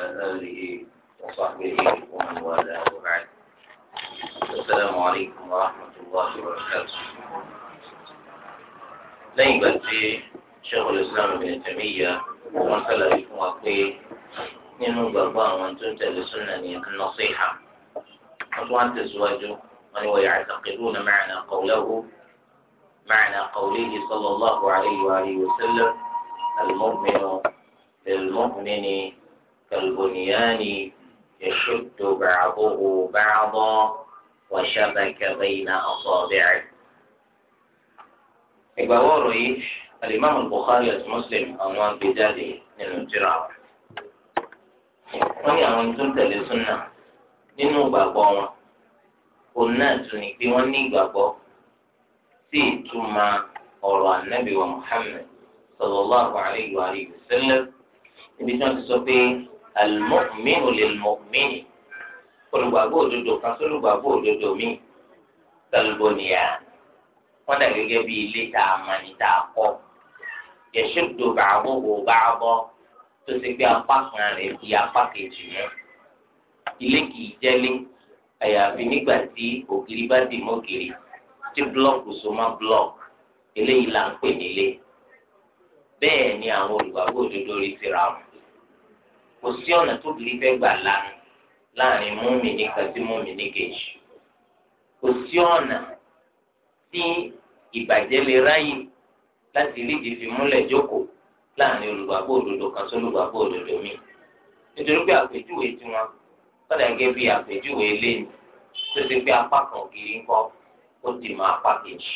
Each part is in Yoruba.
آله وصحبه ومن والاه وبعد السلام عليكم ورحمة الله وبركاته lẹ́yìn ìgbà tí Sheikhul Islam Ibn Taymiyyah wọ́n sálàyé fún wa pé nínú gbàgbọ́ àwọn tó ń tẹ̀lé súnà ní an-nasiha wọ́n tún wá tẹ̀síwájú wọ́n ní wa ya'taqiduna ma'na qawlihi ma'na qawlihi sallallahu alayhi wa alihi wa sallam al-mu'minu lil-mu'mini kal-bunyani yashuddu ba'duhu ba'dan wa shabaka bayna asabi'ihi. ìgbàwọ́ ọ̀rọ̀ yìí alimami Bukhari àti Muslim àwọn agbèjáde nínú tírà wọ́n ní àwọn tó ń tẹ̀lé súnà nínú ìgbàgbọ́ wọn òun náà tún ní pé wọ́n ní ìgbàgbọ́ sí ìtumọ̀ ọ̀rọ̀ ànábì wa Muhammad sallallahu alayhi wa sallam níbi tí wọ́n ti sọ pé al-mu'minu lil-mu'mini olùgbàgbọ́ òdodo kan sólùgbàgbọ́ òdodo míì kal-bunyan wọ́n dà gẹ́gẹ́ bí ilé tá a mọ̀ ní tá a kọ́ yashuddu ba'duhu ba'dan tó ṣe pé apá kan rẹ̀ di apá kejì mọ́ ilé kìí jẹ́lé àyàfi nígbà tí ògiri bá dì mọ́gìrì tí búlọ́ọ̀kù so mọ́ búlọ́ọ̀kù eléyìí là ń pè nílé bẹ́ẹ̀ ni àwọn olùgbàgbọ́ òdodo rí síra wọn kò sí ọ̀nà tó kiri fẹ́ gbà lánàá láàrin mùmínì kan sí mùmínì kejì kò sí ọ̀nà tí ìbàjẹ́ lè ráyè láti rí ìdìfì múlẹ̀ jókòó láàrin olùgbàgbọ́ òdodo kan sí olùgbàgbọ́ òdodo mi nítorí pé àpèjúwe tiwọn sọdọ gẹ́gẹ́ bí àpèjúwe eléyìí tó ti pé apá kan ògiri ńkọ́ ó ti mọ apá kejì.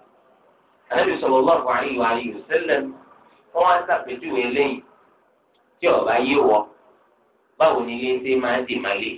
Ànábì sallallahu alaihi wa alihi wasallam wọn wá sàpèjúwe eléyìí tí ọba yé wọ báwo ni ilé ṣe máa ń dì má lè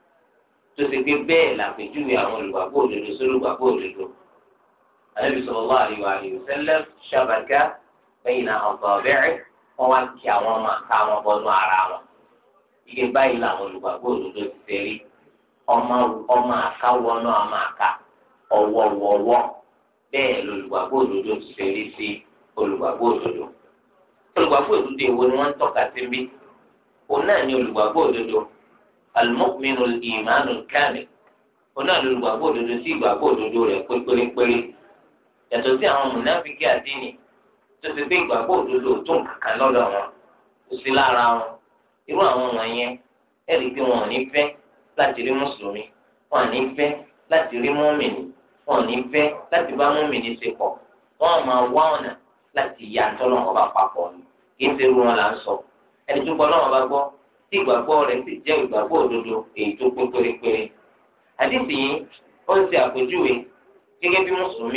tó ti pé bẹ́ẹ̀ làpèjúwe àwọn olùgbàgbọ́ òdodo sí olùgbàgbọ́ òdodo. Ànábì sallallahu alaihi wa alihi wasallam shabaka bayna asabi'i wọn wá kí àwọn ọmọ àká wọn bọnú ara wọn ike báyìí làwọn olùgbàgbọ́ òdodo ti ṣe rí ọmọ ọmọ àká wọnú ọmọ àká ọwọwọwọ bẹ́ẹ̀ lolùgbàgbọ́ òdodo ti ṣe rí sí olùgbàgbọ́ òdodo olùgbàgbọ́ òdodo èwo ni wọ́n ń tọ́ka sí bí òun náà ni olùgbàgbọ́ òdodo al-mu'minu al-imanu al-kamil òun náà ni olùgbàgbọ́ òdodo sí ìgbàgbọ́ òdodo rẹ̀ pé pérépéré yàtọ̀ sí àwọn mùnáfíkì àdínì tó ti gbé ìgbàgbọ́ òdodo tó nǹkan lọ́dọ̀ wọn kò sí lára wọn irú àwọn wọ̀nyẹn ẹ̀rí pé wọn ò ní fẹ́ láti rí mùsùlùmí wọn ò ní fẹ́ láti rí mùmìnì wọn ò ní fẹ́ láti bá mùmìnì ṣe pọ̀ wọn ò máa wá ọ̀nà láti yà tọ́lọ̀ wọn bá papọ̀ ni kì í ṣe irú wọn là ń sọ ẹni tó gbọ́ lọ́wọ́ bá gbọ́ tí ìgbàgbọ́ rẹ̀ sì jẹ́ ìgbàgbọ́ òdodo èyí tó pé pérépéré àdìsí yìí ó ń ṣe àpèjúwe gẹ́gẹ́ bí mùsùlùmí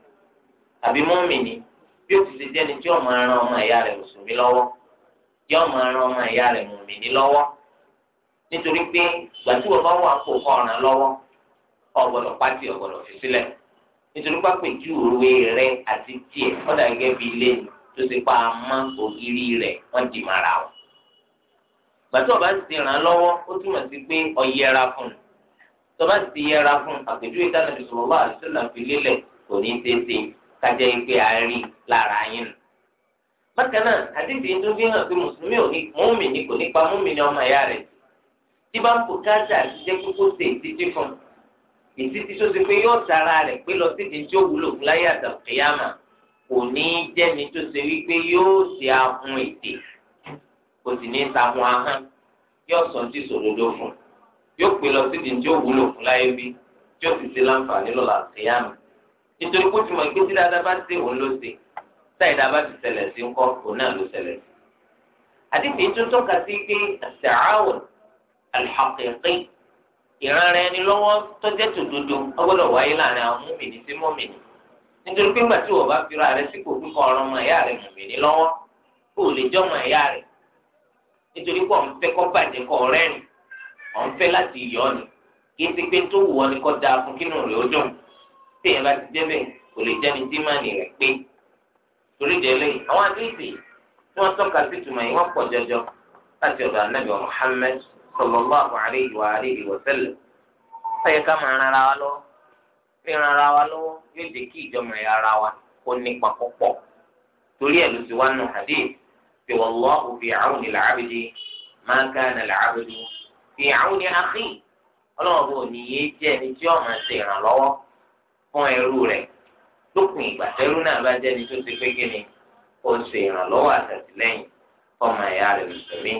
àbí mùmìnì bí ó ti ṣe jẹ́ni tí ó máa ran ọmọ ìyá rẹ̀ mùsùlùmí lọ́wọ́ tí ó máa ran ọmọ ìyá rẹ̀ mùmìnì lọ́wọ́ nítorí pé ìgbà tí wọ́n bá wà kó kọ́ ọ̀ràn lọ́wọ́ ọ̀gbọ́dọ̀ pátì ọ̀gbọ́dọ̀ fi sílẹ̀ nítorí pápẹ́ ju òwe rẹ̀ àti tiẹ̀ ọ̀dà gẹ́gẹ́ bí ilé tó ti pa amá ògiri rẹ̀ wọ́n di mara wọn. ìgbà tí ọba ti ràn án lọ́wọ́ ó túmọ̀ sí pé ó yẹra fún un tọ́ba ti yẹra fún un àpèjúwe tí Ànábì sallallahu alaihi wasallam fi lélẹ̀ kò ní í tètè kájẹ́ ike àárín lára yín nù. bákan náà àdìsí tó fi hàn pé mùsùlùmí ò ní mùmí ní kò ní pa mùmí ní ọmọ ìyá rẹ̀ tí bá ń bò káàtà àtijọ́ kókó ṣe ìtítí fún un ìtítí tó ṣe pé yóò tara rẹ̀ pé lọ sí ìdí tí ó wúlò fún láyé àtàkìyàmà kò ní í jẹ́ni tó ṣe wípé yóò ṣe ahun ètè kò sì ní í sahun ahọ́n yóò sọ ti sòdodo fún un yóò pè lọ sí ìdí tí ó wúlò fún láyé bí tí ó sì ṣe láǹfààní lọ́la àtàkìyàmà nítorí kó tuma gbé tí dáadáa bá ṣe òun ló ṣe táyì dáa bá ti ṣẹlẹ̀ sí ńkọ́ òun náà ló ṣẹlẹ̀ sí. àdìsí tó tọ́ka sí pé àṣàáwòn alḥaqiqi ìran rẹ ni lọ́wọ́ tó jẹ́ tòdodo ọgbọ́dọ̀ wáyé láàrin àwọn múmìnì sí múmìnì nítorí pé ńgbà tí wọ́n bá fira rẹ sípò kíkọ́ ọ̀rọ̀ ọmọ ẹ̀yà rẹ múmìnì lọ́wọ́ kó o lè jọ́ ọmọ ẹ̀yà rẹ nítorí pé ọ̀n fẹ́ kọ́ bàjẹ́ kọ́ rẹ́rìn ọ̀n fẹ́ láti yọ̀ ni kí n ti pé tó wù ọ́ ni kọ́ da fún kínú rẹ̀ ó dùn téèyàn bá ti débẹ̀ kò lè jẹ́ni tí mánì rẹ̀ pé torí délé àwọn àdéhìí tí wọ́n tọ́ka sí tùmọ̀ yìí wọ́n pọ̀ jọjọ láti ọ̀dọ̀ anábì Muhammad sallallahu alayhi wa alihi wa sallam ọ̀yẹ ká máa ran ara wa lọ́wọ́ ríran ara wa lọ́wọ́ yóò jẹ́ kí ìjọba ẹ̀yà ara wa kó nípa púpọ̀ torí ẹ̀ ló ti wá nù hadith fi wallahu fi awni al-abdi ma kana al-'abdu fi 'awni akhi ọlọ́run bò ní yé jẹ́ ẹni tí ó máa ṣe ìrànlọ́wọ́ fún ẹrú rẹ̀ lópin ìgbà tẹ́rú náà bá jẹ́ ẹni tó ti pé kí ni ó ṣe ìrànlọ́wọ́ àtàtìlẹ́yìn fọmọ ẹ̀yà rẹ̀ mùsùlùmí.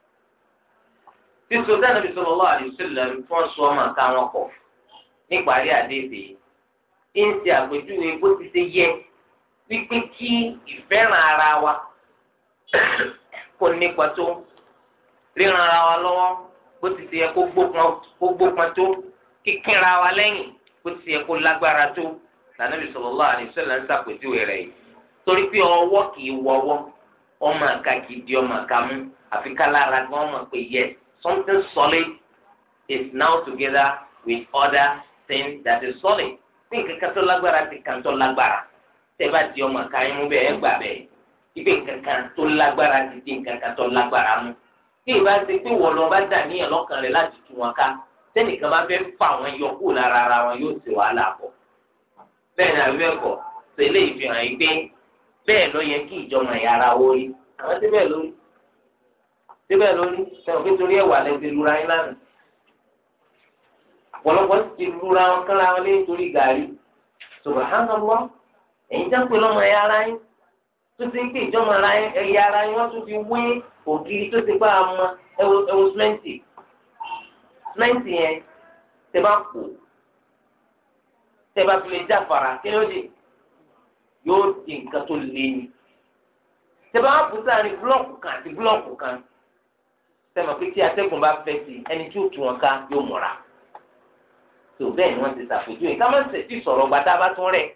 sísọ dáná bí sallallahu alaihi wasallam tí wọ́n sọ ọmọ ká wọn kọ̀ níparí àdéhìí ń ṣe àpèjúwe bó ti ṣe yẹ wípé kí ìfẹ́ràn ara wa kò nípa tó ríran ara wa lọ́wọ́ bó ti ṣe yẹ kó gbópọn tó kíkínra wa lẹ́yìn bó ti ṣe yẹ kó lágbára tó lànàbí sallallahu alaihi wasallam ń ṣàpèjúwe rẹ̀ yìí torí pé ọwọ́ kì í wọ́wọ́ ọmọ àka kì í di ọmọ àka mú àfi kálára gan ọmọ pé yes something solid is now together with other things that is solid ní nǹkan kan tó lágbára ti kàn tó lágbára tẹ́ bá di ọmọ àka yín mú bẹ́ẹ̀ ẹ gbà bẹ́ẹ̀ ibi nǹkan kan tó lágbára ti di nǹkan kan tó lágbára mú tí ìbá ṣe pé wọ́n lọ bá dà níyàn lọ́kàn rẹ̀ láti tú wọn ká tẹ́nìkan bá fẹ́ fà wọn yọ kúrò lára ara wọn yóò ṣe wàhálà pọ̀ bẹ́ẹ̀ ni àbí bẹ́ẹ̀ kọ́ tẹ́lẹ̀ ìfihàn yìí pé bẹ́ẹ̀ ló yẹ kí ìjọba ìyára wo rí àwọn síbẹ̀ lórí síbẹ̀ lórí sẹ́wọ̀n pé torí ẹ̀wà lẹ ti lura yín lánàá ọ̀pọ̀lọpọ̀ ti lura wọn kán láwọn lé torí gàrí subhanallah ẹ̀yin jẹ́ pé lọ́mọ ẹ̀yà ara yín tó ti ń pè ìjọba ẹ̀yà ara yín wọ́n tún fi wé ògiri tó ti gbá ọmọ ẹ̀wọ̀ símẹ́ǹtì símẹ́ǹtì yẹn tẹ bá kù tẹ bá fi lè jáfara kí ló dé yóò di nǹkan tó lé ní. Tẹ́bá wá bùsà ní búlọ́ọ̀kù kan àti búlọ́ọ̀kù kan. Sẹ́mi pé tí atẹ́gùn bá fẹ́ sí ẹni tí ó tu wọn ká yóò múra. Tó bẹ́ẹ̀ ni wọ́n ti ṣàpèjúwe. Ká má ṣe tí sọ̀rọ̀ gbàdá bá tún rẹ̀.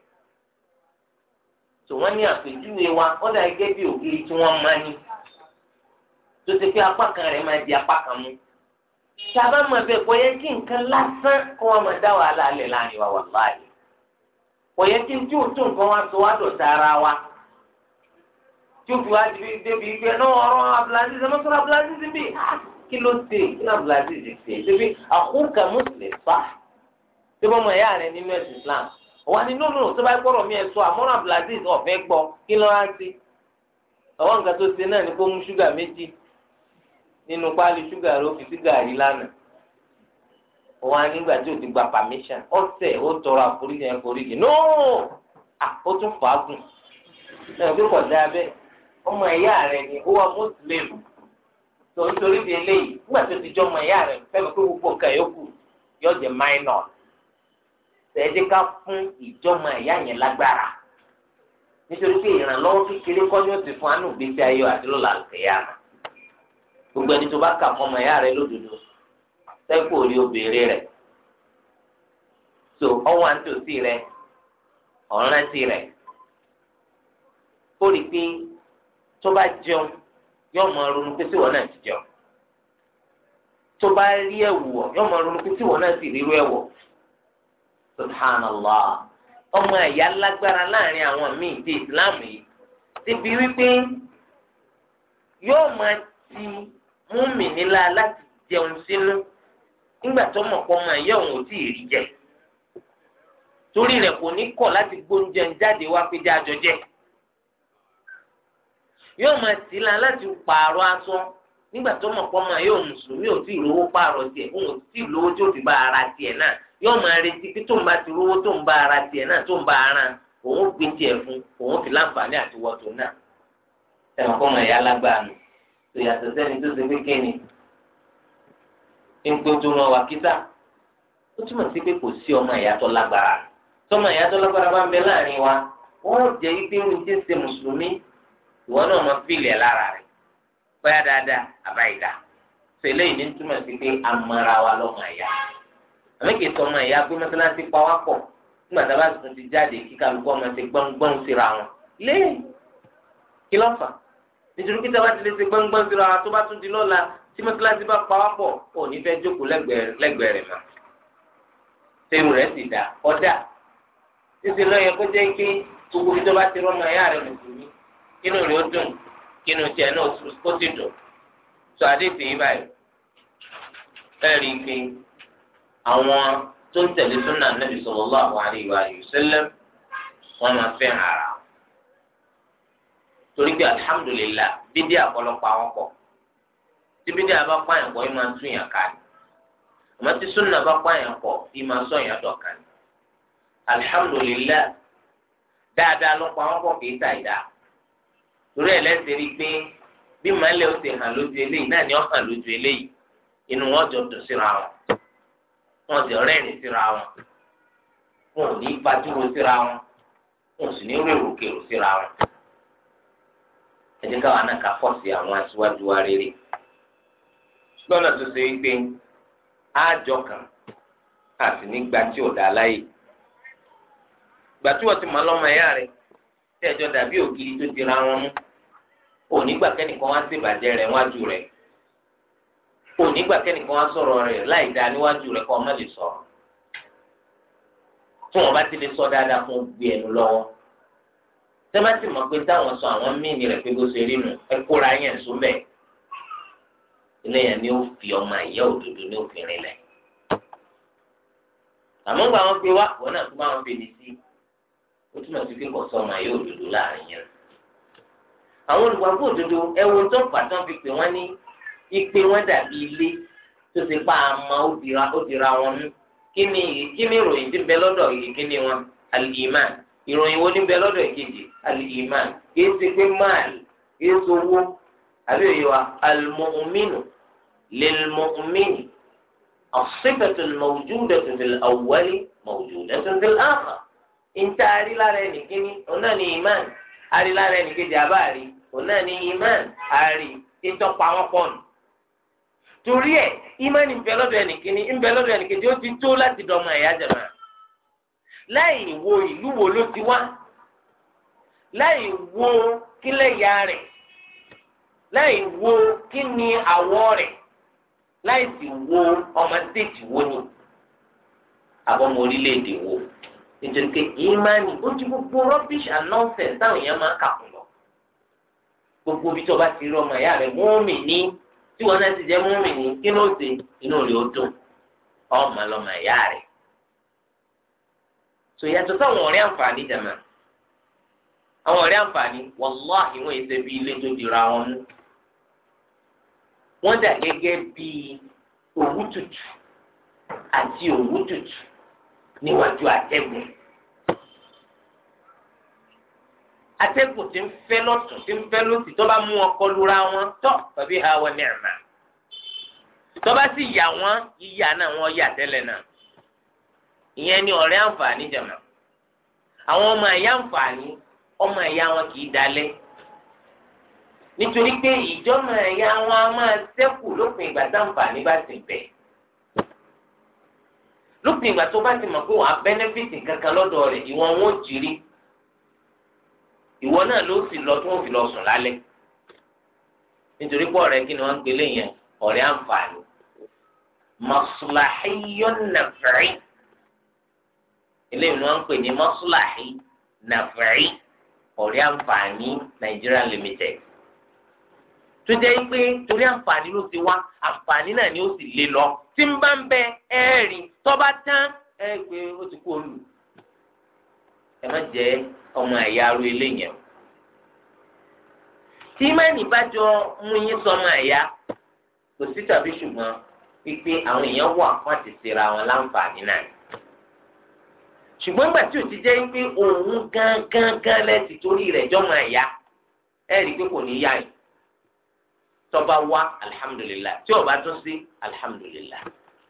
Tó wọ́n ní àpèjúwe wa, wọ́n dà gẹ́gẹ́ bí ògiri tí wọ́n máa ní. Tó ti pé apá kan rẹ̀ máa di apá kan mú. Sábà máa bẹ̀ kọ́ yẹ kí nǹkan lásán kó wọn máa dá wàhálà lẹ̀ láàrin wa wàláhì kòyẹ kí n tí o tún nǹkan wá sọ wá dọ̀tá ara wa tí o fi wá débi débi gbé náà ọ̀rọ̀ abdulaziz ẹ mọ́tò abdulaziz bí kí ló dé kí ló abdulaziz ṣe débi àkókò mùsùlùmí fa tí wọ́n mọ ẹ̀yà rẹ̀ nínú ẹ̀sìn islam wà ní nínú tó bá gbọ́dọ̀ mi ẹ̀ sọ àmọ́ràn abdulaziz ọ̀fẹ́ gbọ́ kí ló wá sí àwọn nǹkan tó ṣe náà ní kó mú ṣúgà méjì nínú páálí ṣúgà rẹ̀ ó fi sí gàrí lánàá wọn á nígbà tí o ti gba permission ọsẹ ó tọrọ àforíjì yẹn foríjì nóò à ó tún fàágùn ẹ bí kò dáa bẹ́ẹ̀ ọmọ ẹ̀yà rẹ ni ó wà mùsùlùmí tó nítorí di eléyìí nígbà tó ti jọ ọmọ ẹ̀yà rẹ fẹ́mi pé gbogbo nǹkan yòókù yóò jẹ minor tẹ̀ẹ́dẹ́ ká fún ìjọmọ ẹ̀yà yẹn lágbára nítorí pé ìrànlọ́wọ́ kékeré kọ́ ni ó ti fún anú ìgbésí ayé àti lọ́la àlùkẹ́yà gbogbo ẹni tó bá kà fún ọmọ ẹ̀yà rẹ lódodo sẹ́kù orí obìnrin rẹ̀ so ọwọ́ àǹtòsí rẹ̀ ọ̀rántí rẹ̀ ó rí i pé tó bá jẹun yóò máa ronú pé síwọ́n náà ti jẹun tó bá rí ẹ̀wù ọ̀ yóò máa ronú pé síwọ́n náà sì rírú ẹ̀wọ̀ subhanallah ọmọ ẹ̀yà lágbára láàrin àwọn míì ti islam yìí ti bí wípé yóò máa ti mú mi nílá láti jẹun sínú nígbà tó mọ̀ pọ́ máa yẹ òun ò tí ì rí jẹ torí rẹ̀ kò ní kọ̀ láti gbóúnjẹ jáde wá pé jájọ jẹ yóò máa tì í la láti pààrọ̀ aṣọ nígbà tó mọ̀ pọ́ máa yẹ òun mùsùlùmí ò tí ì rówó pààrọ̀ tiẹ̀ òun ò tí ì lówó tí ó fi bá ara tiẹ̀ náà yóò máa retí pé tó ń bá ti rówó tó ń bá ara tiẹ̀ náà tó ń bá ara òun gbé tiẹ̀ fún òun fi láǹfààní àti wọ́tò náà ẹ̀wọ̀n kọ́ máa yá lágbára nù tó yàtọ̀ sẹ́ni tó ṣe pé kéènì nkpéjú wọn wà kíta ó túmọ̀ sí pé kò sí ọmọ ìyàtọ̀ lágbára tọmọ ìyàtọ̀ lágbára bá ń bẹ láàrin wa wọ́n jẹ́ ike ní ti ń ṣe mùsùlùmí ìwọ náà máa fìlì ẹ̀ lára rẹ̀ bóyá dáadáa àbáyìdá fèlè yìí ní túmọ̀ sí pé amara wa lọ́mọ ìyá àmì kìí sọ ọmọ ìyá pé mọ́sálásí pa wá pọ̀ nígbà tá a bá tún ti jáde kí kálukú ọmọ ti gbọ́ngbọ́n síra wọn lé kí ló fà nítorí pé tá a bá ti lè ṣe gbọ́ngbọ́n síra wọn tó bá tún di lọ́la tí mọ́tíláṣí bá pa wá pọ̀ ò ní fẹ́ jókòó lẹ́gbẹ̀ẹ́ rẹ̀ mọ́ tẹ́rù rẹ̀ sì dá ọ̀dà títí lọ́yẹ kó jẹ́ pé gbogbo tó bá ti rọ́mọ ẹ̀yà rẹ̀ mùsùlùmí kínú rẹ̀ ó dùn kínú tiẹ̀ náà ó sì dùn tó àdéhùn yìí báyìí ẹ̀ rí i pé àwọn tó ń tẹ̀lé súnà nàbì sallallahu alaihi wa sallam wọ́n máa fẹ́ ara torí pé alhamdulillah bídí àpọ̀lọpọ̀ àwọn pọ̀ tíbi díẹ̀ bá pààyàn pọ̀ yìí máa ń tún yàn ká ní àmọ́ tí súnà bá pààyàn pọ̀ yìí máa sọ yàn dọ̀ka ní. alihamudulilayi dáadáa ló pa wọn pọ̀ kì í ta ìdá torí ẹ̀ lẹ́sẹ̀ rí i pé bí màálẹ̀ ó ti hàn lójú eléyìí náà ni ó hàn lójú eléyìí inú wọn jọ dùn síra wọn wọn sì rẹ́rìn síra wọn wọn ò ní gbajúmọ̀ síra wọn wọn ò sì ní rèrò kèrò síra wọn ẹ jẹ́ káwọn náà ká pọ̀ sí àwọn aṣíwájú wa rere lọ́nà tó ṣe wípé ájọ kan àti nígbà tí ò dá láyè gbà tí wọ́n ti mọ̀ lọ́mọ ẹ̀yà rẹ̀ tí ẹjọ́ dàbí ògiri tó dira wọn mú onígbà kẹ́nìkan wá sí ìbàjẹ́ rẹ̀ wájú rẹ̀ onígbà kẹ́nìkan wá sọ̀rọ̀ rẹ̀ láì dáa níwájú rẹ̀ kọ́ ọmọ lè sọ̀rọ̀ tí wọ́n bá ti lè sọ dáadáa fún gbé ẹnu lọ́wọ́ tẹ́mátì mọ̀ pé táwọn sọ àwọn míìnì rẹ̀ pé bó ṣe rí nu ẹ kóra yẹn sún bẹ́ẹ̀ ilé yẹn ni ó fi ọmọ ìyá òdodo ní òfin rìn lẹ̀ àmọ́ gba wọn pé wá wọn náà tún bá wọn fèdí sí ó túmọ̀ sí pé kò sọ ọmọ ìyá òdodo láàrin yẹn àwọn olùgbàgbọ́ òdodo ẹwọ tó pàtó fi pè wọ́n ní ipe wọn dàbí ilé tó ti pa àmọ́ ó dira ó dira wọn mú kí ni kí ni ìròyìn tí ń bẹ lọ́dọ̀ yìí kí ni wọn al-iman ìròyìn wo ní bẹ lọ́dọ̀ ìkejì al-iman kì í ṣe pé máàlì kì í ṣe owó àbí òye wa al-mu'minu lil-mu'mini as-sifatu al-mawjudatu fil-awwali mawjudatu fil-akhar ìta àrílára ẹnìkíní ọ̀nà ni iman àrílára ẹnìkejì àbáàrí ọ̀nà ni iman àrí ìtọ́pa wọn pọ̀ nù torí ẹ ìmánì ń bẹ lọ́dọ̀ ẹnìkíní ń bẹ lọ́dọ̀ ẹnìkejì ó ti tó láti dọmọ ẹ̀yà jẹ̀mọ́ láì wo ìlú wo ló ti wá láì wo kílẹ̀ ya rẹ̀ láì wo kí ni àwọ̀ rẹ̀ láì sì wo ọmọ stéèjì wo ni àbọ̀mọ orílẹ̀-èdè wo nítorí pé ìmánì ó ti gbogbo rubbish and nonsense táwọn èèyàn máa ń kà fún lọ gbogbo bí tó bá ti rí ọmọ ìyá rẹ̀ mọ́ọ̀mì ní tí wọn náà ti jẹ́ mọ́ọ̀mì ní kí ló ṣe inú rẹ̀ ó dùn ọmọ lọmọ ìyá rẹ̀ so yàtọ̀ sáwọn ọ̀rẹ́ àǹfààní jàmá àwọn ọ̀rẹ́ àǹfààní wàláhì wọn èsè bí ilé tó dira wọn mú wọn dà gẹ́gẹ́ bí òwú tutù àti òwú tutù níwájú àtẹ̀gùn atẹ́gùn tí ń fẹ́ lọ́tún tí ń fẹ́ lọ́sì tó bá mú ọkọ lura wọn tọ́ tàbí ha wọn ní ẹ̀mà tó bá sì yà wọn yíyà náà wọn yà tẹ́lẹ̀ náà ìyẹn ni ọ̀rẹ́ àǹfààní jẹ̀mọ̀ àwọn ọmọ ẹ̀yà àǹfààní ọmọ ẹ̀yà wọn kì í dalẹ̀ nítorí pé ìjọ́mọ ẹ̀yà wọn a máa ṣẹ́kù lópin ìgbà táǹfààní bá ti bẹ̀ lópin ìgbà tó bá ti mọ̀ pé wọ́n á bẹ́nẹ́fìtì kankan lọ́dọ̀ rẹ̀ ìwọ̀n wọn ò jírí ìwọ náà ló sì lọ tí wọ́n fi lọ sùn lálẹ́ nítorí pé ọ̀rẹ́ kí ni wọ́n ń gbélé yẹn ọ̀rẹ́ àǹfààní maslahiyyun naf'i eléyìí ni wọ́n ń pè ní maslahi naf'i ọ̀rẹ́ àǹfààní Nigeria limited tó jẹ́ pé torí àǹfààní ló ti wá àǹfààní náà ni ó sì lé lọ tí ń bá ń bẹ ẹ́ẹ̀rì tọ́ba tán ẹ̀ pé ó ti kú olù ẹ má jẹ́ ọmọ ẹ̀yà aró eléyẹn tí mẹ́ni bá jọ mú yín sọmọ ẹ̀yà kò sí tàbí ṣùgbọ́n wípé àwọn èèyàn wà fún àti ṣera wọn láǹfààní náà ṣùgbọ́n gbà tí ò ti jẹ́ wípé òun gángan gán lẹ́sìn torí rẹ̀ jọmọ ẹ̀yà ẹ̀ rí i pé kò ní yá yìí tọba wá alihamudulilayi tí o bá tún sí alihamudulilayi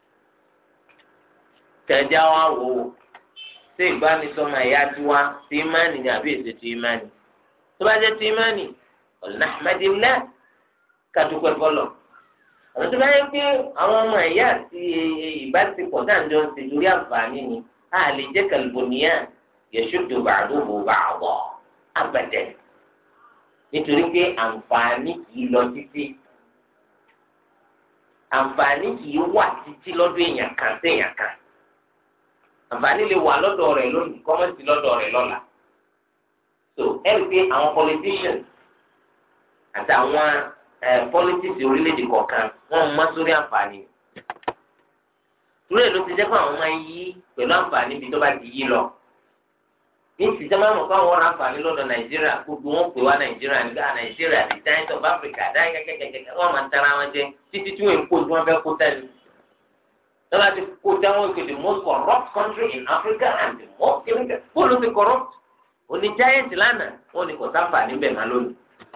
tẹ̀dí àwọn awò ṣé ìbánisọmọ ẹ̀yà tiwa ti imáni ni àbí èsì ti imáni tó bá jẹ́ ti imáni ọ̀nà àmàdínlá kàdúpẹ́ fọlọ̀ àwọn tó bá yẹ pé àwọn ọmọ ẹ̀yà àti ìbáṣepọ̀ dáńjọ́ ń ṣe lórí àǹfààní ni a lè jẹ́ kàlùbọ̀nìyà yẹ̀ṣọ́dọ̀ bàdúgbò bàwọ̀ abàdẹ̀ nítorí pé àǹfààní kìí lọ títí àǹfààní kìí wà títí lọ́dọ̀ èèyàn kan sí èèyàn kan àǹfààní lè wà lọ́dọ̀ rẹ̀ lónìí kọ́mọ́sí lọ́dọ̀ rẹ̀ lọ́la so ẹ rí i pé àwọn politicians àtàwọn politics orílẹ̀-èdè kọ̀ọ̀kan wọ́n mọ́ sórí àǹfààní túrẹ̀ ló ti jẹ́ pé àwọn máa ń yí pẹ̀lú àǹfààní bí tó bá ti yí lọ ní ìsìtẹ́ máa mọ̀ káwọn ọ̀rọ̀ àǹfààní lọ́dọ̀ nàìjíríà gbogbo wọn pè wá nàìjíríà nígbà nàìjíríà the giant of africa dáì kẹ́kẹ́kẹ́kẹ́ wọ́n máa ń tara wọn jẹ títí tí wọ́n kó tí wọ́n fẹ́ kó tẹ́lẹ̀. lọ́la ti kó táwọn ìpè the most corrupt country in africa and the most kìnnìkan bóòlù ti corrupt òní giant lánàá wọn ni kò sáfà níbẹ̀ máa lónìí.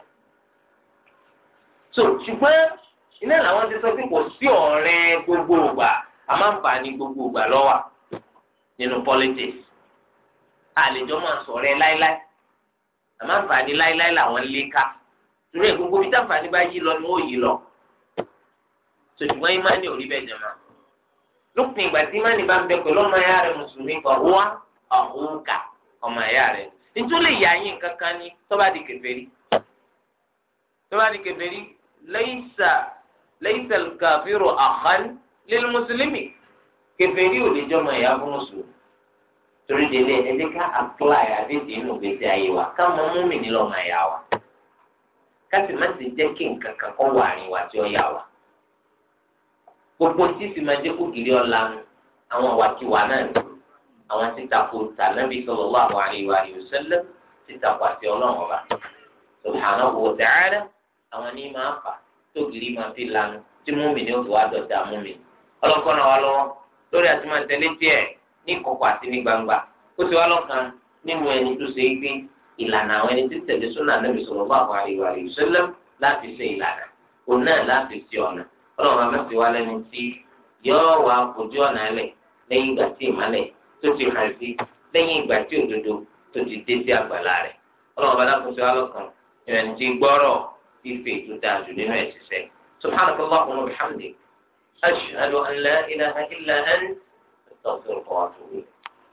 so ṣùgbọ́n iná làwọn ti sọ pé kò sí ọ̀rẹ́ gbogbo ògbà àmọ́ àǹfààní gbogbo ògbà lọ́wọ́ nínú politics àlejò máa sọ̀rọ̀ ẹ láíláí àmọ́ àǹfààní láíláí làwọn lé ká torí ẹ̀ gbogbo bí táǹfààní bá yí lọ ni wọ́n yí lọ ṣùgbọ́n ìmánì ò rí bẹ́ẹ̀ jẹ̀mọ́ lópin ìgbà tí ìmánì bá ń bẹ pẹ̀lú ọmọ ẹ̀yà rẹ̀ mùsùlùmí kan wá ọ̀húnkà ọmọ ẹ̀yà rẹ̀ nítorí lè yà yín kankan ní tọ́ba di kèfèrí tọ́ba di kèfèrí laysa laysa al-kafiru akhan lil-muslimi kèfèrí ò lè jọmọ ẹ̀yà fún mùsùlùmí torí délé ẹni ká apply àdéhùn inú gbèsè ayé wa ká mọ múmi nílò ọmọ ẹ̀yà wa ká sì má sì jẹ́ kí nǹkan kan kọ́ wà rìn wá tí ó yà wá gbogbo tí sì máa jẹ́ kó gírí ọ̀la nu àwọn wàkiwà náà ni àwọn títakò tànàbí sallallahu alaihi wa sallam títakò àti ọlọ́run ọba subhanahu wa ta'ala àwọn ní máa fà tó gírí máa fi lanu tí múmi ní òfin wá dọ̀tà múmi ọlọ́kọ́nà wa lọ́wọ́ lórí àti máa tẹ̀lé tiẹ̀ ní ìkọ̀kọ̀ àti ní gbangba ó ti wá lọ́kàn nínú ẹni tó ṣe é gbé ìlànà àwọn ẹni tí tẹ̀lé súnà Nabi sallallahu alaihi wa sallam láti ṣe ìlànà òun náà láti ṣe ọ̀nà ọlọ́run máa mẹ́sì wá lẹ́nu tí yóò wá fojú ọ̀nà ẹlẹ̀ lẹ́yìn ìgbà tí ìmọ̀lẹ̀ tó ti hàn sí lẹ́yìn ìgbà tí òdodo tó ti dé sí àgbàlá rẹ̀ ọlọ́run bá dákun sí wa lọ́kàn ìrìn tí gbọ́rọ̀ fífi ètò dáa jù nínú ẹ̀ ṣiṣẹ́ subhanaka Allahumma wa bihamdik ashhadu an la ilaha illa anta astaghfiruka wa atubu ilayk.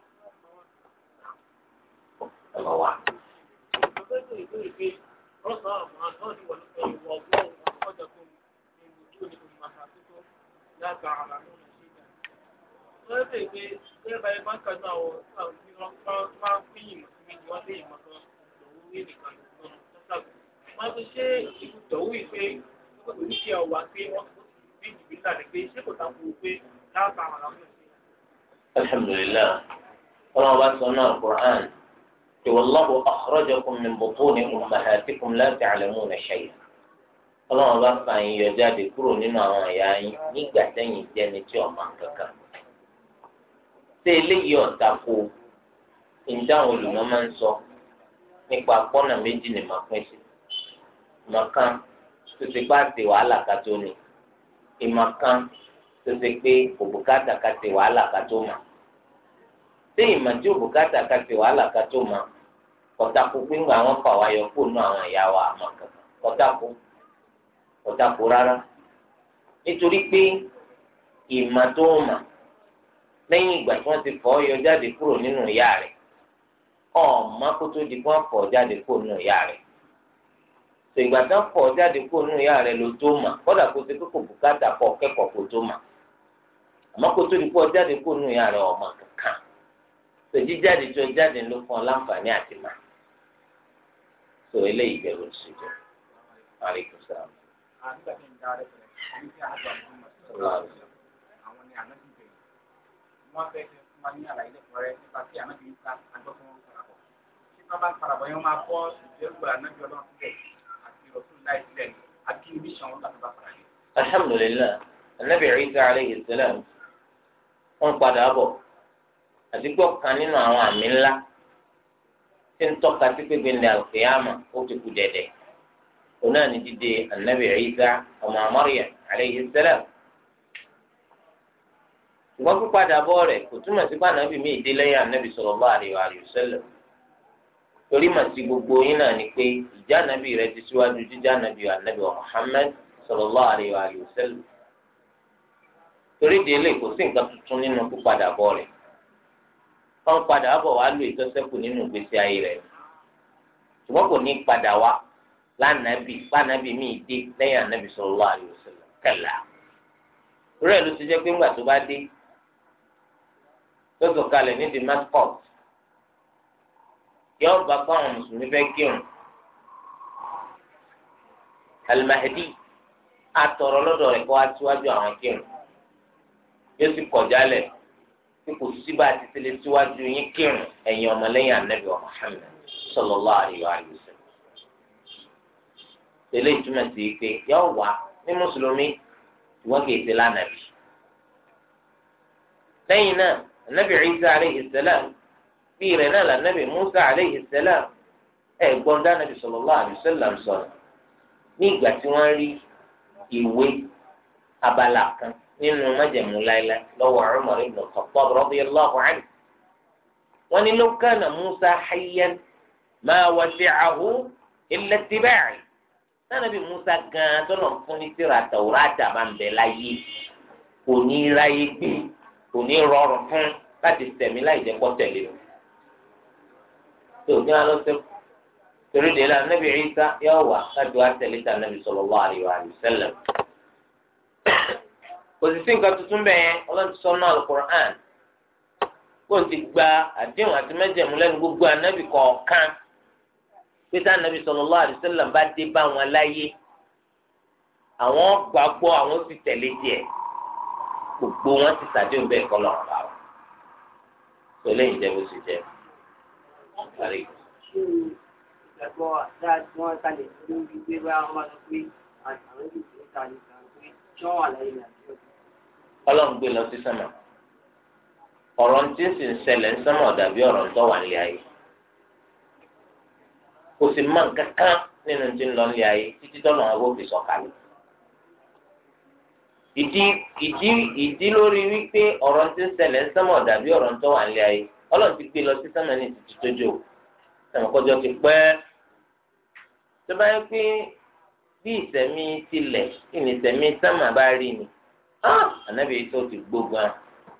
Number one. wọ́n lè pé bẹ́ẹ̀ báyìí máa ń kàdún àwọn àwọn tí wọ́n máa ń pín ìmọ̀ sí méjì wọ́n lé ìmọ̀ kan lòun ní nìkan lòun tó sàgbé. wọ́n ti ṣe ìlú tọ̀wú yìí pé kò ní kí ọwà pé wọ́n ti bí jìbìtì àti pé ṣé kò tako pé láàbà àwọn àwọn ọ̀sẹ̀. alhamdulillah ọlọ́run bá sọ náà quran tí wàlláhu akhrajakum min butuni ummahatikum la ta'lamuna shay'an ọlọ́run bá fa yín yọ jáde kúrò nínú àwọn ẹ̀yà yín nígbà tẹ́yìn jẹ́ni tí ọ̀ máa ń kankan ṣé eléyìí ọ̀tà kó ìdáhùn olùmọ̀ máa ń sọ nípa pọ́nà méjì ni màá pín sí ìmọ̀kan tó ti bá ti wàhálà ká tó ní ìmọ̀kan tó ti pé kò bùkátà ká ti wàhálà ká tó mà ṣé ìmọ̀ tí ò bùkátà ká ti wàhálà ká tó mà ọ̀tà kó pé ńgbà wọn fà wá yọ kó nù àwọn ìyá wa àmọ́ kankan ọ̀tà kó ọ̀tà kó rárá nítorí pé ìmọ̀ tó mà lẹ́yìn ìgbà tí wọ́n ti fọ́ yọ jáde kúrò nínú ìyá rẹ̀ ọ̀ọ́mọ kó tó di kó fọ́ jáde kúrò nínú ìyá rẹ̀ tó ìgbà tí wọ́n fọ́ jáde kúrò nínú ìyá rẹ̀ ló tó mà kódà kó ti kókò bùkátà kọ́ kẹ́kọ̀ọ́ kó tó mà àmọ́ kó tó di kó jáde kúrò nínú ìyá rẹ̀ ọmọ kankan tó jíjáde tó jáde ló fún ọ láǹfààní àti mà tó eléyìí bẹ̀rù sí jọ àríkù sáà. nígbà tí ń da rẹ̀ pẹ̀lẹ́ ní kí àjọ àwọn ni àná wọ́n fẹ́ fi fún wa ní àlàyé lẹ́kọ̀ọ́rẹ́ nípa tí ànábì ń ta àjọpọ̀ wọn farabọ̀. tí wọ́n bá ń farabọ̀ yẹn wọ́n máa kọ́ ìdẹ́rùbà ànábì ọlọ́run sílẹ̀ àti ọ̀tún láì sílẹ̀ àti ibi ìṣàn wọn láti bá fara yẹn. alhamdulilayi anabi Isa aleyhi salam wọ́n padà bọ̀ àti gbọ́ kan nínú àwọn àmì ńlá tí ń tọ́ka sí pé gbẹ̀ndẹ̀ alqiyama ó ti kú dẹ̀dẹ̀ òun náà ní dídé anabi Isa ọmọ Maryam aleyhi salam ṣùgbọ́n pípadà bọ́ rẹ̀ kò túmọ̀ sí pé ànábì mi ìdí lẹ́yìn ànábì sallallahu alaihi wa sallam torí mà sí gbogbo yín náà ni pé ìjà ànábì rẹ ti síwájú jíjà ànábì ànábì wa Muhammad sallallahu alaihi wa sallam torí délé kò sí nǹkan tuntun nínú pípadà bọ́ rẹ̀ wọ́n padà bọ̀ wá lò ìtọ́sẹ́kù nínú ìgbésí ayé rẹ̀ ṣùgbọ́n kò ní padà wá lánàbì lánàbì mi ìdí lẹ́yìn ànábì sallallahu alaihi wa sallam kalla rẹ̀ ló ti jẹ́ pé ńgbà tó bá dé tó sọ̀kalẹ̀ ní Damascus yóò bá kó àwọn mùsùlùmí fẹ́ kírun Al-Mahdi atọ̀rọ̀ lọ́dọ̀ rẹ̀ kó wá síwájú àwọn kírun yóò sì kọjá lẹ̀ tí kò sí bá a ti tẹ́lẹ̀ síwájú yín kírun ẹ̀yin ọmọlẹ́yìn anabi wa Muhammad sallallahu alaihi wa sallam. tẹ́lẹ̀ ìtumọ̀ sí pé yọ wá ní mùsùlùmí wọ́n kì í ti lánàbì. lẹ́yìn náà anabi Isa aleyhi salam bí rẹ̀ náà lànàbì Musa aleyhi salam ẹ̀ gbọ́n dánàbì sallallahu alaihi wa sallam sọ̀rọ̀ ní ìgbà tí wọ́n rí ìwé abala kan nínú májẹ̀mú láéláé lọ́wọ́ Umar ibn Khattab radiyallahu anhu. wọ́n ní law kana Musa hayyan ma wasi'ahu illa ittiba'i. sanabi Musa gan tọ́nà fún ní tírà Tawrata máa ń bẹ láyé kò ní ráyé gbé kò ní rọrùn fún láti tẹ̀mí láì jẹ́ kó tẹ̀lé o. tó ní alọ́ sẹ́kù torí de la Nabi Isa yóò wà láti wá tẹ̀lé ta Nabi sallallahu alaihi wa sallam kò sì sí nǹkan tuntun bẹ́ẹ̀ yẹn ọlọ́run ti sọ náà alukur'an kó o ti gba àdéhùn àti mẹ́jẹ̀mú lẹ́nu gbogbo anábì kọ̀ọ̀kan pété anábì sallallahu alaihi wasallam bá dé bá wọn láyé àwọn gbàgbọ́ àwọn sì tẹ̀lé díẹ̀ gbogbo wọn ti sàdéhùn bẹ́ẹ̀ kọ́ lọ́wọ́ bá wọn tó lẹ́yìn jẹ́ bó ṣe jẹ́ ìgbàgbọ́ dáa tí wọ́n kalẹ̀ lórí pé bá wọn máa sọ pé àwọn ìdílé ta ní kan pé tí wọ́n wà láyé ní àdúgbò ọlọ́run gbé lọ sí sánmà ọ̀rọ̀ tí ń sì ń ṣẹlẹ̀ ń sánmà dàbí ọ̀rọ̀ ń tọ́ wà nílé ayé kò sì má kankan nínú tí ń lọ nílé ayé títí tọ́nà àwọn òfin sọ̀kalẹ̀ ìdí ìdí ìdí lórí wípé ọ̀rọ̀ tí ń ṣẹlẹ̀ ń sánmà dàbí ọ̀rọ̀ ń tọ́ wà nílé ayé ọlọ́run ti gbé lọ sí sánmà ní títí tójó ẹ̀mọ́ kọjọ́ ti pẹ́ tó bá yẹ pé bí ìsẹ̀mí tilẹ̀ ìní ìsẹ̀mí sánmà bá rí ni anabi yìí tó ti gbógun a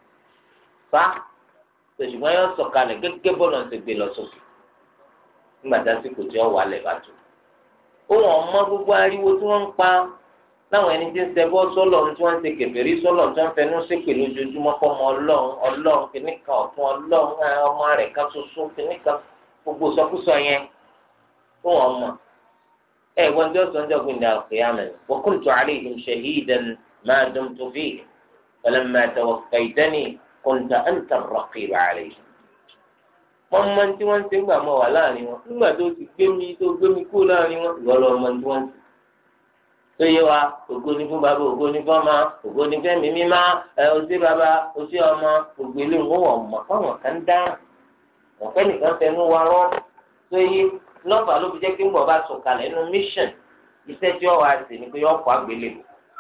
fa tòṣùgbọ́n yóò sọ̀kalẹ̀ gẹ́gẹ́ bọ́ọ̀lù ń ti gbé lọ sókè nígbà tí àsìkò tí ó wà lẹ̀ bá tó. ohun ọmọ gbogbo ariwo tí wọ́n ń pa láwọn ẹni tí ń ṣẹbọ sọ́lọ̀ tí wọ́n ń ṣe kèfèrí sọ́lọ̀ tí wọ́n ń fẹnu ṣépè lójoojúmọ́ kọ́ ọmọ ọlọ́run ọlọ́run kìnnìkan ọ̀tún ọlọ́run ọmọ rẹ̀ kan ṣoṣo kìnnìkan gbogbo sọkúsọ yẹn ohun ọmọ ẹ wọ́n tí ó sọ ń jọ gbìndà al-qiyamah wa kuntu alayhim shahidan ما دمت فيه فلما توفيتني كنت أنت الرقيب عليهم wọ́n mọ tí wọ́n ti ń gbà mọ́ wà láàrin wọn nígbà tó ti gbé mi tó gbé mi kú láàrin wọn ìwọ lọ mọ tí wọ́n ti. tó yé wa ògo ni fún bàbá ògo ni fún ọmọ ògo ni fẹ́mi mímá ẹ ọsẹ bàbá ọsẹ ọmọ gbogbo ilé wọn wọ̀ mọ̀ fáwọn kan dá wọn fẹ́ nìkan fẹnu wa rọ́ tó yé lọ́fà ló fi jẹ́ kí ń bọ̀ bá sọ̀kalẹ̀ nínú mission iṣẹ́ tí wọ́n wá sí ni pé yọ ọkọ̀ àgbélébùú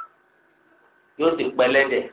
yóò sì pẹlẹdẹ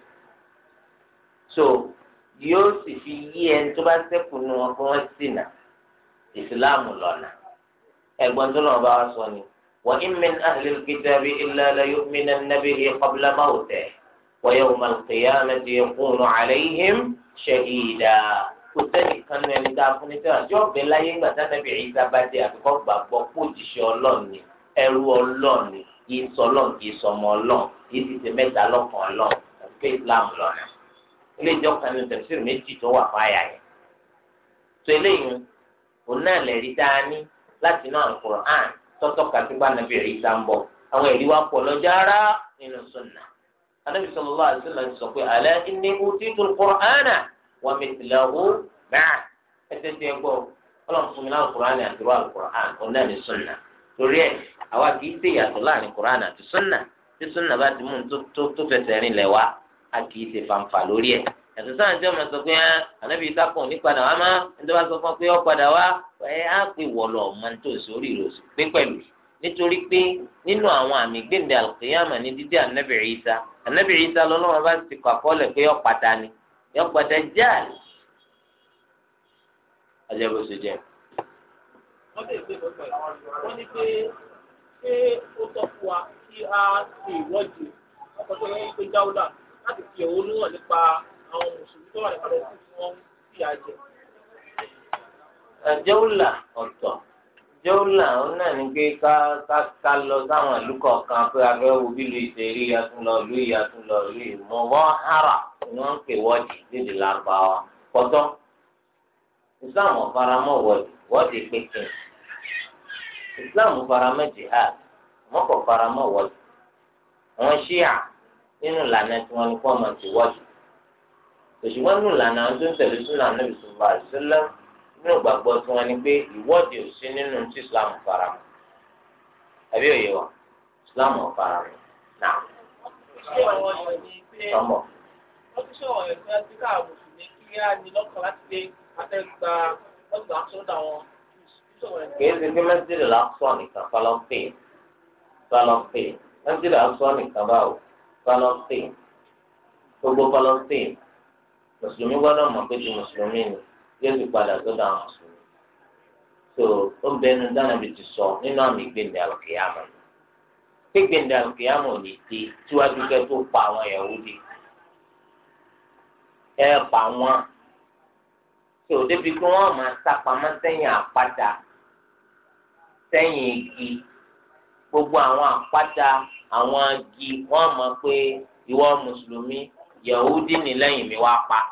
so yóò sì fi yí ẹni tó bá ṣẹ́kù nu wọn kó wọn sì nà ìsìláàmù lọ́nà ẹ̀gbọ́n tó lọ́wọ́ bá wa sọ ni wa in min ahli al-kitabi illa la yu'minanna bihi qabla mawtihi wa yawma al-qiyamati yakunu alayhim shahida kò sẹ́ni kan ní ẹni tá a fún ní sẹ́wọ̀n tí ọ̀bẹ láyé ńgbà tá nàbì Ìsá bá dé àfikọ́ gbàgbọ́ kó òjìṣẹ́ ọlọ́ọ̀ni ẹrú ọlọ́ọ̀ni kìí sọlọ́n kìí sọmọ ọlọ́n kìí ti ṣe mẹ́ta lọ́kàn ọlọ́n àti islam lọ́nà ilé ìjọ kan ní tẹ̀síìrì méjì tó wà fáyà yẹn. tó eléyìí òun náà lè rí dání láti inú Al-Qur'an tọ́tọ́ kàtígbà nàbí rí sá ń bọ̀ àwọn ẹ̀rí wa pọ̀ lọ́jọ́ ara nínú sunna. anábì sallallahu alaihi wasallam sọ pé ala inni utitu al-Qur'ana wa mithlahu ma'a ẹsẹ̀ tí ẹ gbọ́ ọlọ́run fún mi náà Al-Qur'an àti rọ Al-Qur'an òun náà ní sunna torí ẹ̀ àwa kì í ṣe ìyàtọ̀ láàrin Qur'an àti sunna tí sunna bá ti mú un tó fẹsẹ̀ rìn lẹ̀ wá a kì í ṣe fanfa lórí ẹ̀ yàtọ̀ sáà jẹ́ ọmọ sọ pé ẹ́ ànábì ìsákùn ní padà wá má ẹni bá sọ fún ọ pé ọ padà wá ẹ á pè wọ̀lọ̀ ọmọ tó sórí ìrọ̀sì pé pẹ̀lú nítorí pé nínú àwọn àmì gbẹ̀ndẹ̀ àlùkìyàmà ní dídí ànábì Ìsá ànábì Ìsá lọ́lọ́wọ́ bá ti kọ́ àkọọ́lẹ̀ pé ọ pàtà ni yọ pàtà jáàlì. ọjọ́ bó ṣe jẹ́. wọ́n lè gbé lọ́sọ̀ yìí wọ́n ní pé ṣé ó tọ́ fún wa kí a ṣe ìwọ́de ọkọ̀ tó yẹ pé jáwúlà láti fi ẹ̀hónú hàn nípa àwọn mùsùlùmí tó wà ní palẹ́sì tí wọ́n ń fi àjẹ. jẹ́wùlà ọ̀tọ̀ jẹ́wùlà òun náà ní pé ká ká ká lọ sáwọn ìlú kọ̀ọ̀kan pé abẹ́ wo bí lu ìṣèrí atúnlọ ìlú yìí atúnlọ ìlú yìí mọ̀ wọ́n hàrà ni wọ́n ń pè wọ́ọ̀dì nídìí lárúbáwá pọ̀tọ́ islam ọ̀faramọ́ wọ́ọ̀dì wọ́ọ̀dì pékin islam faramọ́ jihad wọ́n kò faramọ́ wọ́ọ̀dì àwọn ṣíà nínú ìlànà tí wọ́n ní kó ọmọ ti wọ́ọ̀dì òṣùwọ́n nù lànà àwọn tó ń tẹ̀lé súnà Ànábì sallallahu alaihi wasallam nínú ìgbàgbọ́ tí wọ́n ní pé ìwọ́de ò sí nínú tí Islam fara mọ́ àbí òye wa Islam ò fara mọ́ náà ṣé àwọn èèyàn ní pé sọmọ wọ́n ti ṣọ̀rọ̀ ẹ̀ fẹ́ sí káà mùsùlùmí kí á ní lọ́kàn láti pé afẹ́gba ọgbà sọ́dọ̀ àwọn ṣọ̀rọ̀ ẹ̀ kìí ṣe pé mẹsìlẹ lásọ nìkan Palestine Palestine mẹsìlẹ lásọ nìkan báwo Palestine gbogbo Palestine mùsùlùmí gbọ́dọ̀ mọ̀ pé ti mùsùlùmí ni yóò ti padà sọ́dọ̀ àwọn mùsùlùmí tó ó ń bẹnu dáná bí ti sọ nínú àmì gbẹndẹ àlùkìyàmọ pé gbẹndẹ àlùkìyàmọ ò ní dé síwájú kẹ́ tó pa àwọn Yahudi ẹ pa wọn tó débi pé wọn máa sápamọ́ sẹ́yìn àpáta sẹ́yìn igi gbogbo àwọn àpáta àwọn igi wọn mọ̀ pé ìwọ mùsùlùmí Yahudi ní lẹ́yìn mi wá pa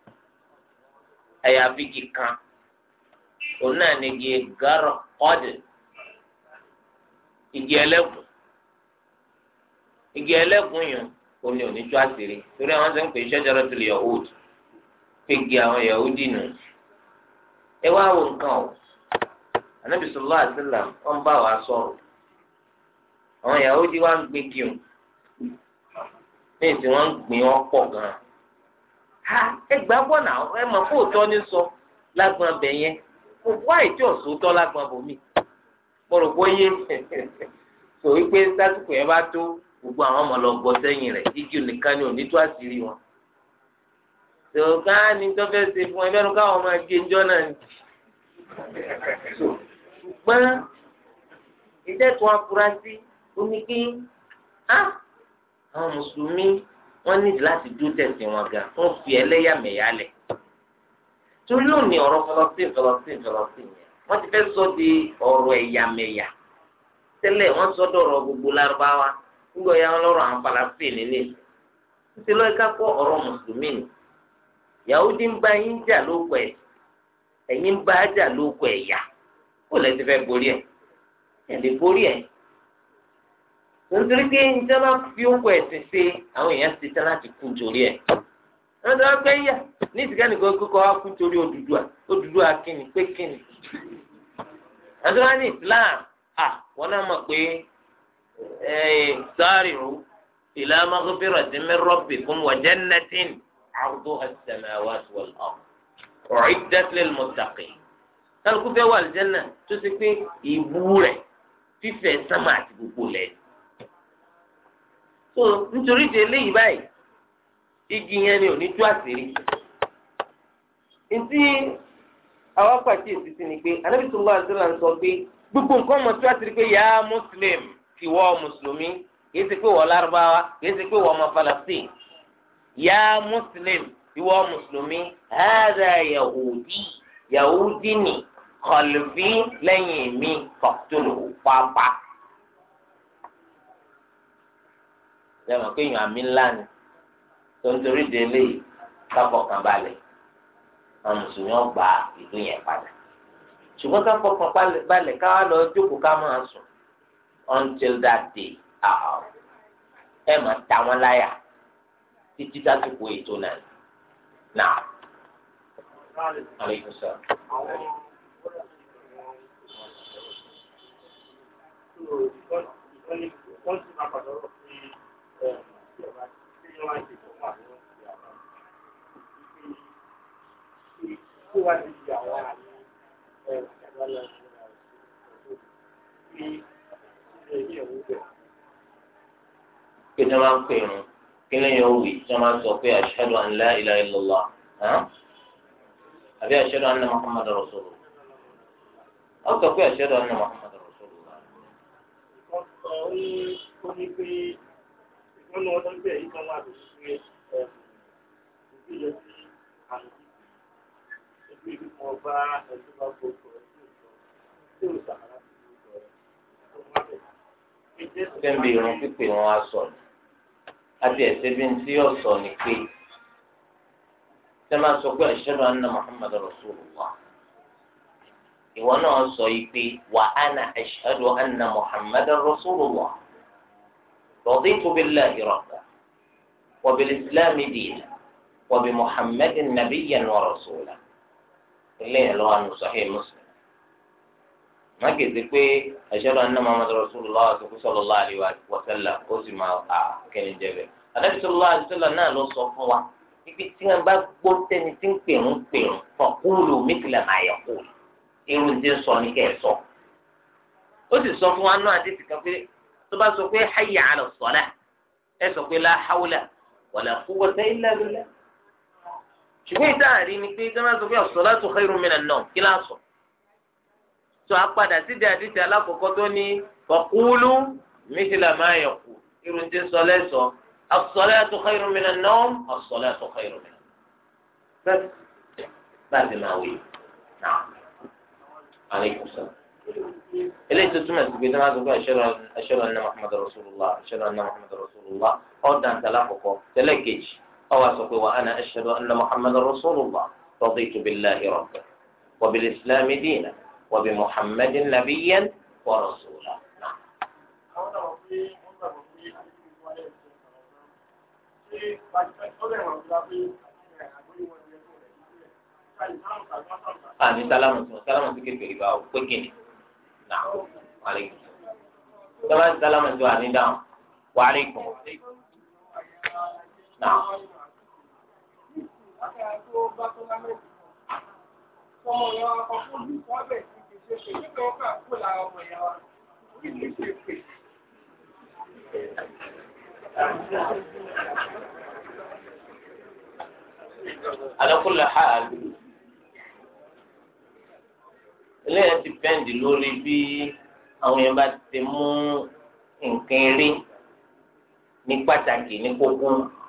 ẹ̀yà bíkì kan òun náà ní igi gárọ̀ ọ́dì igi ẹlẹ́gùn igi ẹlẹ́gùn yìí òun ni òní tó àṣírí torí àwọn sọ ń pè é Shajaratul Yahud pé igi àwọn Yahudi nù ẹ wá wo nǹkan o anabi sọlá àtìlá wọn bá wa sọ̀rọ̀ àwọn Yahudi wa ń gbé kí o ní ìsìn wọn ń gbìn wọn pọ̀ gan ha ẹ gbà bọ náà ẹ mọ̀ fún òótọ́ ní sọ lágbọn abẹ yẹn mo wá ìjọ sòótọ́ lágbọn bòmí mo rò pé yé sọ wípé sásìkò yẹn bá tó gbogbo àwọn ọmọ lọ gbọ́ sẹ́yìn rẹ̀ jíjí nìkan ni òní tó àṣírí wọn tòkàn ní tó fẹ́ ṣe fún ẹ bẹ́ẹ̀ ni káwọn máa gé njọ́ náà ni ṣùgbọ́n ìdẹ́tun afurasí oníkí á àwọn mùsùlùmí wọ́n ní láti dúró tẹ̀sí wọn gan wọ́n fi ẹlẹ́yàmẹ̀yà lẹ̀ torí lónìí ọ̀rọ̀ fọlọ́sìn fọlọ́sìn fọlọ́sìn yẹn wọ́n ti fẹ́ sọ di ọ̀rọ̀ ẹ̀yàmẹ̀yà tẹ́lẹ̀ wọ́n sọ dọ̀rọ̀ gbogbo lárúbáwá nígbà yà wọn lọ́rọ̀ àwọn falafel nílé títí lọ́ọ́ ká kọ́ ọ̀rọ̀ mùsùlùmí ni Yahudi ń bá yín jà lóko ẹ̀ ẹ̀yin ń bá jà lóko ẹ̀yà kó lẹ́ ti fẹ́ borí ẹ̀ ẹ̀ lè borí ẹ̀ nítorí pé njẹ́ bá fi owó ẹ̀sìn ṣe àwọn èèyàn ti tán láti kú nítorí ẹ̀ wọ́n ti wá pé yà ní ìsìnká nìkan kókó wá kú nítorí Odùduwà Odùduwà kíni pé kíni àti wọ́n ní Islam à wọ́n náà mọ̀ pé sari'u ila maghfiratin min rabbikum wa jannatin 'arduha as-samawati wal-ard u'iddat lil-muttaqin kálukú fẹ́ wà lìjẹ́nà tó ti pé ìbú rẹ̀ fífẹ̀ sánmà àti gbogbo lẹ̀. so nítorí ti eléyìí báyìí igi yẹn ni ò ní tú àṣírí. ntí àwọn pàkíyèsí sí ni pé anábì tó wà sílẹ̀ ń sọ pé gbogbo nǹkan mọ̀ tú àṣírí pé yá muslim ti wọ́ mùsùlùmí kìí ṣe pé wọ́n lárúbáwá kìí ṣe pé wọ́n ọmọ falastin yá muslim ìwọ mùsùlùmí hàdà yahudi yahudi ni kọlùfí lẹ́yìn mi fọ̀tòlù pápá. lẹ́mọ̀ pé èèyàn àmì ńlá ni tó ń torí de eléyìí káfọkàn balẹ̀ àwọn mùsùlùmí ọgbà ìlú yẹn padà. ṣùgbọ́n káfọkàn balẹ̀ káwá lọ jókòó ká máa sùn until that day ẹ máa ta wọn láyà títí dásìkò ètò náà. Now, alaikum salaam. Kí ni wọ́n ń pè irun? Kí lẹ́yìn òwì tí wọ́n máa ń sọ pé ashhadu an la ilaha illallah? àbí ashhadu anna Muhammadar rasulullah? Wọ́n sọ pé ashhadu anna Muhammadar rasulullah. wọ́n sọ ní ó ní pé ìgbọ́nà wọn tó ń bẹ̀rẹ̀ yìí kan wà lórí pé òbí yẹ sí àmì ìgbé ìlú kan bá ẹ̀sùn bá gbogbo ẹ̀ tí ò sàmàlà sí gbogbo ẹ̀ tó wà bẹ̀. Fẹ́mi irun pípé wọn á sọ ni. Àti ẹ̀sẹ̀ bí ti yọ̀ sọ ni pé ṣé máa sọ pé ashhadu anna Muhammadar rasulullah. Ìwọ náà sọ yìí pé wa ana ashhadu anna Muhammadar rasulullah. رضيت بالله ربا وبالإسلام دينا wa bi muhammadin nabiyyan wa rasula eléyìí lọ́wọ́ àánú sahih muslim má kéde pé ashhadu anna muhammadar rasulullah àti sallallahu alaihi wa sallam ó sì máa à kẹ́ni jẹ́bẹ̀. ànábì sallallahu alaihi wa sallam náà ló sọ fún wa ibi tí wọn bá gbọ́ tẹni tí ń pèrún pèrún faqulu mithla ma yaqul irun tí ń sọ ní kẹ́ ẹ̀ sọ. ó sì sọ fún wa náà àti tìkan pé tó bá sọ pé hayya ala salah ẹ sọ pé la hawla wala quwwata illa billah. ṣùgbọ́n ìdáàrí ni pé jẹ́wọ́n sọ pé as-salatu khayrun minan nawm kí láà sọ. tó a padà sídìí àdìsí alákọ̀ọ́kọ́ tó ní faqulu mithla ma yaqul irun tí ń sọ lẹ́sọ̀ọ́ as-salatu khayrun minan nawm as-salatu khayrun minan nawm. bẹ́ẹ̀ báyìí máa wí náà aleykum salaam eléyìí tó túmọ̀ sí pé tí wọ́n á sọ pé ashhadu anna muhammadar rasulullah ashhadu anna muhammadar rasulullah ọ̀dàn tẹ̀lé àkọ́kọ́ tẹ̀lé kejì ọwọ́ sọ pé wa ana ashhadu anna muhammadar rasulullah raditu billahi rabban wa bil islami dinan wa bi muhammadin nabiyyan wa rasula. àwọn náà wọ́n fi wọ́n gbàgbọ́ pé àdéhùn ìwà ẹ̀ ṣe ọ̀rọ̀ ṣe ọ̀rẹ́ ìwọ̀n ìgbà pé àgbóyè wọn ìyẹn tó rẹ̀ nílẹ̀ káyì máa ń tàbí máa ń tàbí. àní sálámù tí wọn sálámù tí kékeré bá wò pé kìnnì náà wàlẹ́kùn sábà sálámù tí wà ní dáhùn wàlẹ́kùn náà. Ọmọ ìyá wa kan fún mi, wọ́n bẹ̀ sí ti ṣe pé nígbà wọn kà kó lára ọmọ ìyá wa. Orí mi ṣe pè. ala kulli hal eléyà ti pẹ́ǹdì lórí bí àwọn yẹn bá ti mú nǹkan eré ní pàtàkì ní kókó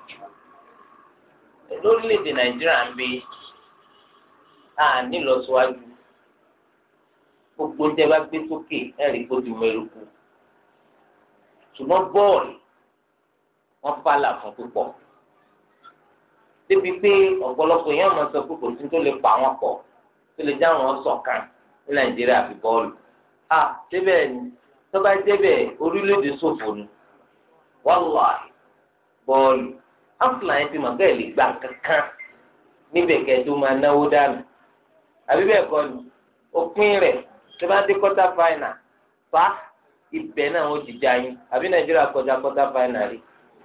lórílẹ̀‐èdè nàìjíríà ń bí a nílọsíwájú gbogbo tẹ bá gbé sókè ẹ̀rí kó ti mọ eruku ṣùgbọ́n bọ́ọ̀lù wọ́n fàlà fún púpọ̀ débi pé ọ̀pọ̀lọpọ̀ yẹn máa sọ pé kò sí tó lè pa wọn pọ̀ tó lè já wọn ṣọ̀kan ní nàìjíríà fi bọ́ọ̀lù. a débẹ̀ ni tó bá débẹ̀ orílẹ̀-èdè ṣòfò ni wàláhì bọ́ọ̀lù áfúláyé ti mọ̀ bẹ́ẹ̀ lè gbà kankan níbẹ̀ kẹ́ẹ̀dó máa náwó dànù àbí bẹ́ẹ̀ kọ́ ni òpin rẹ̀ tó bá dé kọ́tà fáìnà fa ibẹ̀ náà ó ti já yín àbí nàìjíríà kọjá kọ́tà fáìnà rí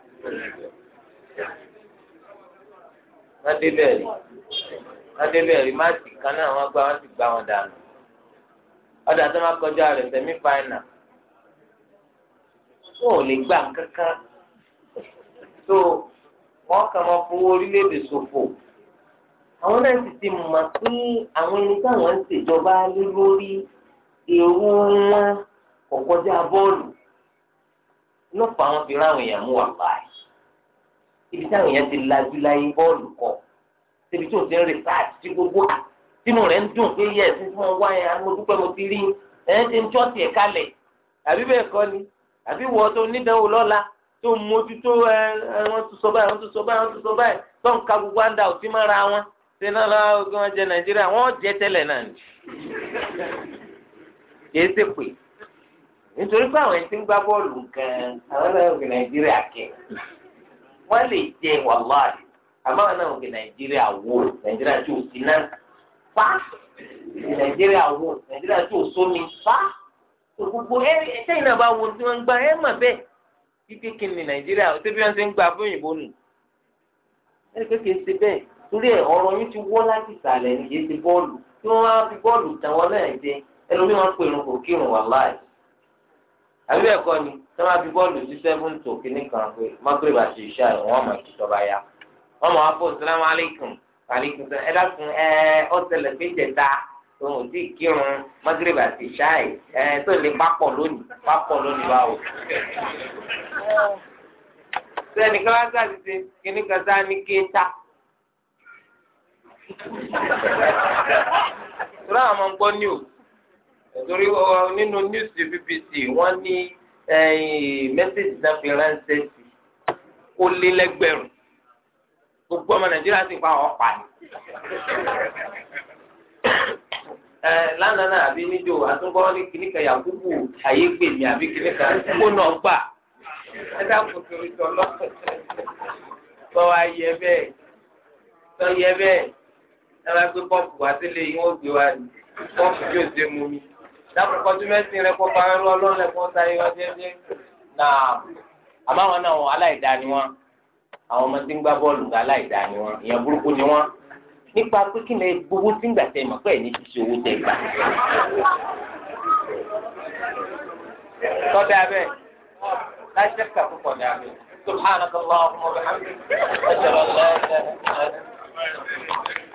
wọ́n débẹ̀ rí wọ́n débẹ̀ rí máàtì kan náà wọ́n gbá wọ́n sì gbá wọn dànù ọ̀dà tó máa kọjá rẹ̀ sẹ́mi fáìnà wọn ò lè gbà kankan tó wọ́n kàn máa fowó orílẹ̀-èdè ṣòfò àwọn náà sì ti mọ̀ pé àwọn ẹni táwọn ń ṣèjọba lé lórí èrò wọn kò kọjá bọ́ọ̀lù lọ́pàá wọn fi ráwọn èèyàn mú wà báyìí ibi táwọn èèyàn ti lajú láyé bọ́ọ̀lù kọ síbi tí o ti ń rí sáàtì tí gbogbo à tínú rẹ̀ ń dùn pé yẹ ẹ̀sìn fún ọ wáyé amójúpẹ́ mo ti rí ẹ̀ ń jọ́ tiẹ̀ kalẹ̀ àbí bẹ́ẹ̀ kọ́ ni àbí wọ́ tó nídàáwó lọ́la tó mójútó ẹ ẹ wọ́n tún sọ báyìí wọ́n tún sọ báyìí wọ́n tún sọ báyìí tó ń ka gbogbo àǹdà òtí mára wọn ṣe náà lọ́wọ́ ogun wọn jẹ nàìjíríà wọ́n jẹ tẹ́lẹ̀ náà ni kìí ṣe pé nítorí pé àwọn ẹni tí ń gbá bọ́ọ̀lù gan-an àwọn náà ń nàìjíríà kẹ́ wọ́n lè jẹ wàláàdì àmọ́ àwọn náà ń gbé nàìjíríà wò nàìjíríà tí ò sí náà fa nàìjíríà wò nàìjíríà tí ò sómi fa gbogbo ẹ ẹsẹ̀yìn náà bá wo tí wọ́n ń gbá ẹ mà bẹ́ẹ̀ kíkẹ́ kí ni nàìjíríà ṣé bí wọ́n ṣe ń gbà fún òyìnbó nù ẹ kékeré ṣe bẹ́ẹ̀ torí ẹ ọ̀rọ̀ yín ti wọ́ láti ìsàlẹ̀ ní yéé ti bọ́ọ̀lù tí wọ́n wá fi bọ́ọ̀lù tàn wọ́n náà jẹ ẹlòmíràn pè irun kò kírun wàláì àbí bẹ́ẹ̀ kọ́ ni tí wọ́n á fi bọ́ọ̀lù sí seven tó kínní kan pé magreb àti ìṣá ẹ̀ wọ́n mọ̀ kí tọ́ba ya wọ́n mọ̀ wá fún salamu aleykum aleykum sọ ẹ dákun ẹ ọ ṣẹlẹ̀ pé jẹta òun ò tí ì kírun magreb àti ìṣá ẹ̀ ẹ tó lè pápọ̀ lónìí pápọ̀ lónìí báwo. sẹ́ni káwáṣá ti ṣe kínní kan sáà ní kéta. Ìtura àwọn máa ń gbọ́ news torí nínú news BBC wọ́n ní mẹ́sẹ̀gì náà fi ránṣẹ́ sí ó lé lẹ́gbẹ̀rún gbogbo ọmọ nàìjíríà sì pa ọ̀pá ni. lánàá náà àbí níjó àtúnkọ́ ní kìnnìkan yakubu ayé gbè mí àbí kìnnìkan kó náà gbà ẹ dákun torí tọ́lọ́ tọ́ ayẹ bẹ́ẹ̀ sọ yẹ bẹ́ẹ̀ ẹ máa gbé kọ́ọ̀pù wá sílé yín ó gbé wá ní kọ́ọ̀pù yóò ṣe mú mi dáàbò kọjú mẹ́sìn rẹ kó fara rú ọlọ́run ẹ̀kọ́ sáyé wá jẹ́jẹ́ náà àmọ́ àwọn náà wọn aláìdá ni wọn àwọn ọmọ tí ń gbá bọ́ọ̀lù gba aláìdá ni wọn ìyẹn burúkú ni wọn nípa pé kí ni gbowó tí ń gbà tẹ̀ mọ́ pẹ́ẹ́ ní ti ṣe owó tẹ̀ gbà. tọ́da bẹ́ẹ̀ láṣẹ kàkó kọ̀dà bẹ́ẹ̀ subhanaka allahumma wa bihamdika ashhadu an la ilaha illa anta